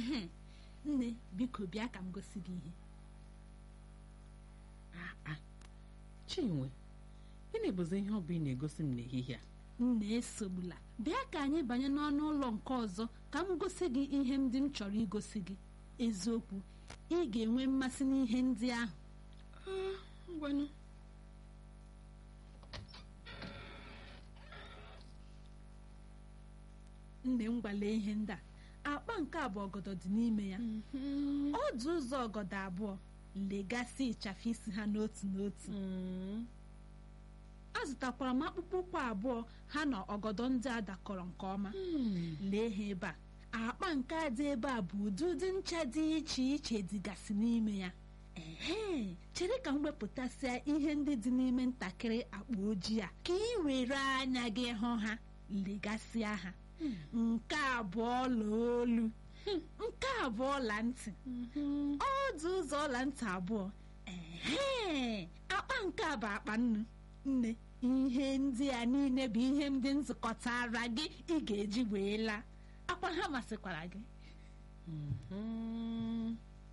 ehe nne biko bịa ka m gosi gị ihe Ah, ah. chinwe gịnị bụzi ihe ọ bụ ị na-egosi m n'ehihie a nna esogbula bịa ka anyị banye n'ọnụ ụlọ nke ọzọ ka m gosi gị ihe ndị m chọrọ igosi gị eziokwu ị ga-enwe mmasị n'ihe ndị ahụ Ah, ngwanụ nne m gwale ihe ndị a akpa nke abụọ ọgọdọ dị n'ime ya ọdụ ụzọ ọgọdọ abụọ legasị ịchafụ isi ha n'otu n'otu Mm. azụtakwara m akpụkpọ ụkwụ abụọ ha na ọgọdọ ndị a dakọrọ nke ọma Mm. lee ha ebe a akpa nke a dị ebe a bụ ụdị ụdị ncha dị iche iche dịgasị n'ime ya ehe chere ka m wepụtasịa ihe ndị dị n'ime ntakịrị akpa ojii a ka ị were anya gị hụ ha legasịa ha nke abụọ ọla olu nke abụọ ọla ntị Mhm. ọdụ ụzọ ọla ntị abụọ ehe akpa nke a bụ akpa nnu nne ihe ndị a niile bụ ihe ndị nzukọtara gị ị ga-eji wee laa akwa ha masịkwara gị Mhm.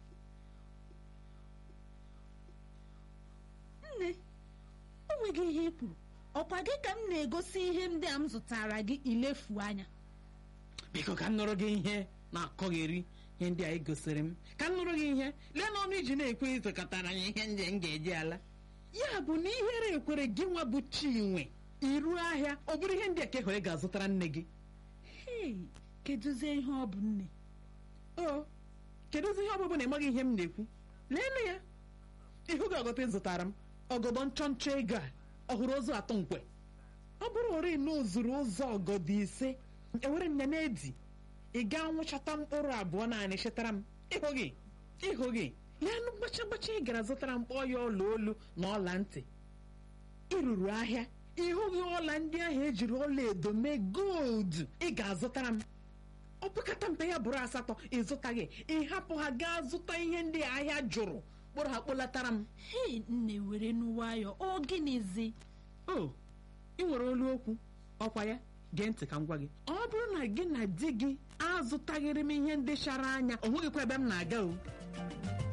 nne o nweghị ihe i kwuru ọkwa gị ka m na-egosi ihe ndị a m zụtara gị ilefu anya biko ka m nụrụ gị ihe na-akọgheri ihe ndị a ị gosiri m ka m nụrụ gị ihe lee n'ọnụ iji na-ekwe ịzụkọtara anyị ihe ndị m ga-eji ala ya bụ na ihere ekwere gị nwa bụ chinwe iru ahịa ọ bụrụ ihe ndị a ka ekwere ga-azụtara nne gị hei kedụzie ihe ọ bụ nne o kedụzi ihe ọbụbụ na ịmaghị ihe m na-ekwu leenụ ya ihu gị ọgọta ịzụtara m ọgọdọ nchọ nchọ ego a ọhụrụ ụzọ atọ nkwe ọ bụrụ ori na o zuru ụzọ ọgọdọ ise ewere nne na-edi ị gaa nwụchata mkpụrụ abụọ naanị chetara m ịhụ gị ịhụ gị leenụ gbacha gbacha ị gara zụtara mkpọ ya ọla olu na ọla ntị ịrụrụ ahịa ịhụghị ọla ndị ahụ ejiri ọla edo mee goldu ị ga-azụtara m ọ pụkata mpe ya bụrụ asatọ ịzụtaghị ịhapụ ha gaa zụta ihe ndị ahịa jụrụ kpụrụ ha kpụlatara m hei nne were n'nwayọ ọ gịnịzi o ị nwere olu okwu ọkwa ya gee ntị ka m gwa gị ọ bụrụ na gị na di gị azụtaghịrị m ihe ndị chara anya o nweghịkwa ebe m na-aga o